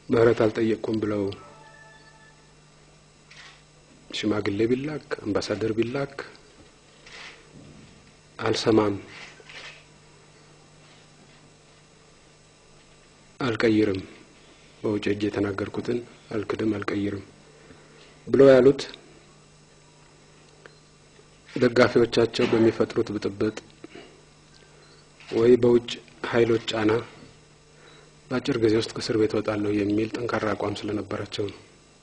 ምህረት አልጠየቅኩም ብለው ሽማግሌ ቢላክ አምባሳደር ቢላክ አልሰማም፣ አልቀይርም፣ በውጭ እጅ የተናገርኩትን አልክድም፣ አልቀይርም ብለው ያሉት ደጋፊዎቻቸው በሚፈጥሩት ብጥብጥ ወይ በውጭ ኃይሎች ጫና በአጭር ጊዜ ውስጥ ከእስር ቤት እወጣለሁ የሚል ጠንካራ አቋም ስለነበራቸው ነው።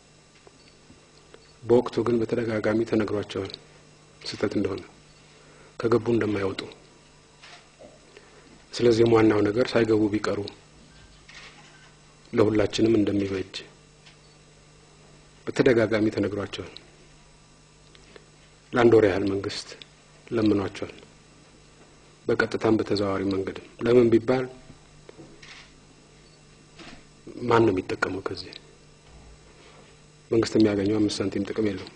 በወቅቱ ግን በተደጋጋሚ ተነግሯቸዋል ስህተት እንደሆነ ከገቡ እንደማይወጡ። ስለዚህም ዋናው ነገር ሳይገቡ ቢቀሩ ለሁላችንም እንደሚበጅ በተደጋጋሚ ተነግሯቸዋል። ለአንድ ወር ያህል መንግስት ለምኗቸዋል። በቀጥታም በተዘዋዋሪ መንገድም ለምን ቢባል ማን ነው የሚጠቀመው? ከዚህ መንግስት የሚያገኘው አምስት ሳንቲም ጥቅም የለውም።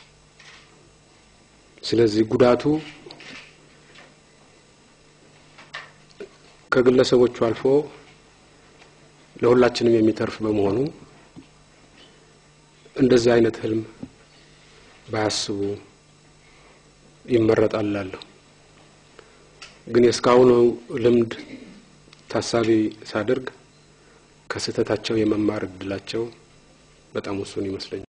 ስለዚህ ጉዳቱ ከግለሰቦቹ አልፎ ለሁላችንም የሚተርፍ በመሆኑ እንደዚህ አይነት ህልም ባያስቡ ይመረጣል እላለሁ። ግን የእስካሁኑ ልምድ ታሳቢ ሳደርግ ከስህተታቸው የመማር እድላቸው በጣም ውሱን ይመስለኛል።